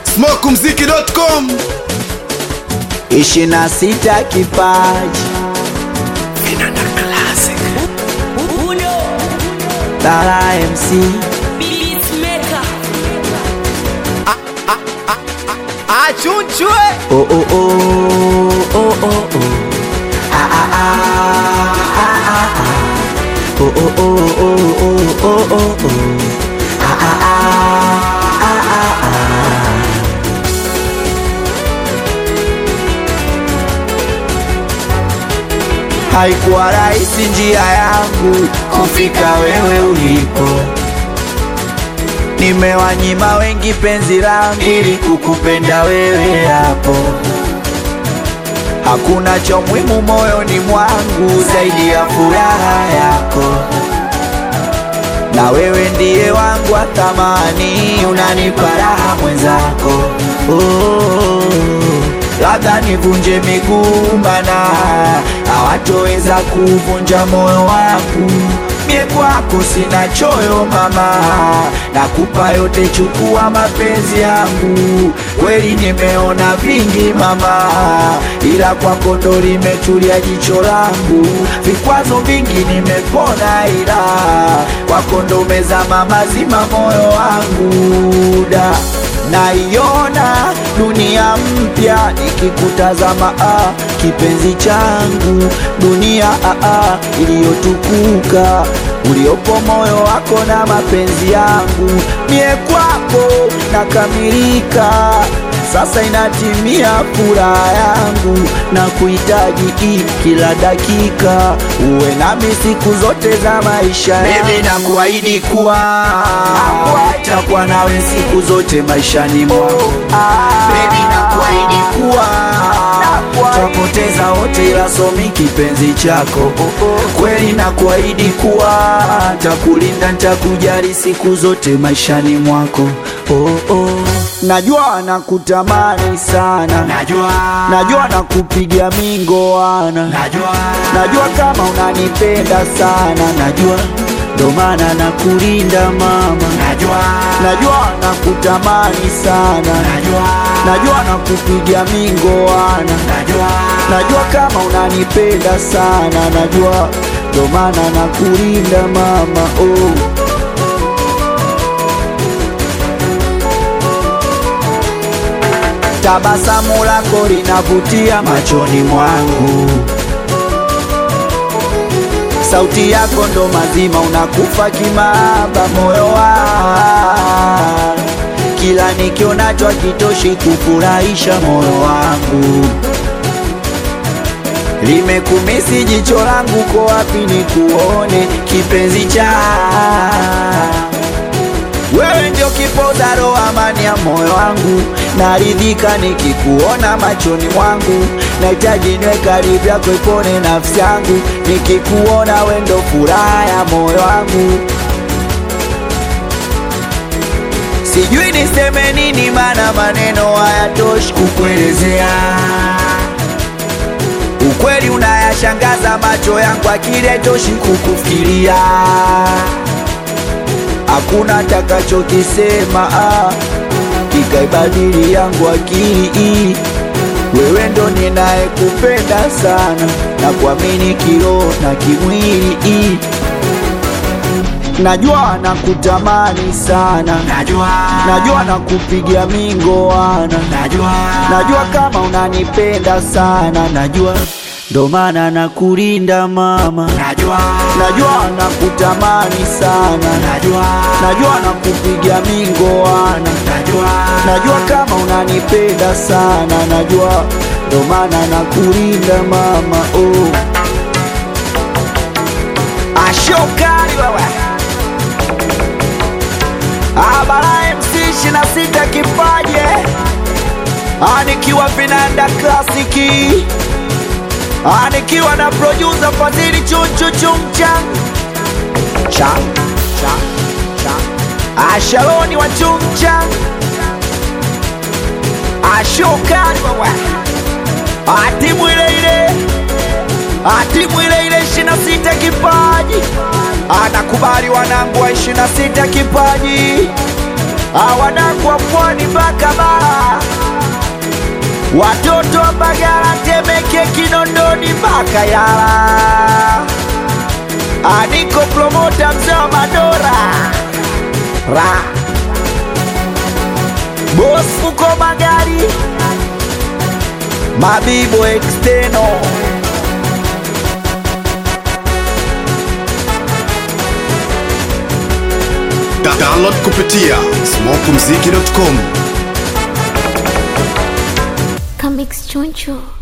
smokumziki.com ishirini na sita kipaji Lala MC achunchwe oh oh oh oh oh oh ah ah ah ah ah ah oh oh oh oh oh oh oh oh ah ah ah ah ah ah Haikuwa rahisi njia yangu kufika wewe ulipo, nimewanyima wengi penzi langu ili kukupenda wewe hapo. Hakuna cha muhimu moyoni mwangu zaidi ya furaha yako, na wewe ndiye wangu wa thamani, unanipa raha mwenzako. Oh, labda nivunje miguu mana hawatoweza kuvunja moyo wangu. Mie kwako sina choyo mama, nakupa yote, chukua mapenzi yangu. Kweli nimeona vingi mama, ila kwako ndo limetulia jicho langu. Vikwazo vingi nimepona, ila kwako ndo umezama mazima moyo wangu da naiona dunia mpya ikikutazama, ah, kipenzi changu, dunia ah, ah, iliyotukuka uliopo moyo wako na mapenzi yangu, mie kwako nakamilika. Sasa inatimia furaha yangu na kuhitaji hii kila dakika, uwe nami siku zote za maisha yangu. Mimi nakuahidi kuwa takuwa nawe siku zote maishani mwangu. Baby, nakuahidi kuwa twapoteza wote, ila somi kipenzi chako. Kweli nakuahidi kuwa takulinda, ntakujali siku zote maishani mwako. Oh, oh. Najua nakutamani sana, najua najua nakupiga mingoana, najua najua kama unanipenda sana, najua ndo maana nakulinda mama, najua najua nakutamani sana, najua najua nakupiga mingoana, najua najua kama unanipenda sana, najua ndo maana nakulinda mama oh. Tabasamu lako linavutia machoni mwangu, sauti yako ndo mazima, unakufa kimaba moyo wangu, kila nikionacho hakitoshi kufurahisha moyo wangu. Limekumisi jicho langu, ko wapi nikuone kipenzi cha wewe ndio kipoza roho, amani ya moyo wangu, naridhika nikikuona machoni mwangu, nahitaji niwe karibu yako, ipone nafsi yangu, nikikuona wewe ndio furaha ya moyo wangu. Sijui niseme nini, maana maneno hayatoshi kukuelezea. Ukweli unayashangaza macho yangu, akili haitoshi kukufikiria hakuna takachokisema ah, kikaibadili yangu akili. Wewe ndo ninayekupenda sana na kuamini kiroho na kimwili. Najua nakutamani sana, najua najua nakupigia mingoana, najua najua kama unanipenda sana, najua ndo maana nakulinda mama, najua najua nakutamani sana, najua najua nakupiga mingoana, najua najua kama unanipenda sana, najua ndo maana nakulinda mama oh. Ashokari wewe Abara MC ishirini na sita kipaje anikiwa vinanda klasiki anikiwa na producer Fadhili chunchu chumchang chang chang chang Ashaloni wa chumchang Ashokari wewe atimu ile ile atimu ile ile ishirini na sita kipaji anakubali wanangu wa ishirini na sita kipaji awanangu wa pwani mpaka bara watoto wa Mbagala, Temeke, Kinondoni mpaka Yala. Aniko promota mzee wa Madora ra Boss Fuko Magari Mabibo Exteno Da download kupitia smokumziki.com Comics Choncho.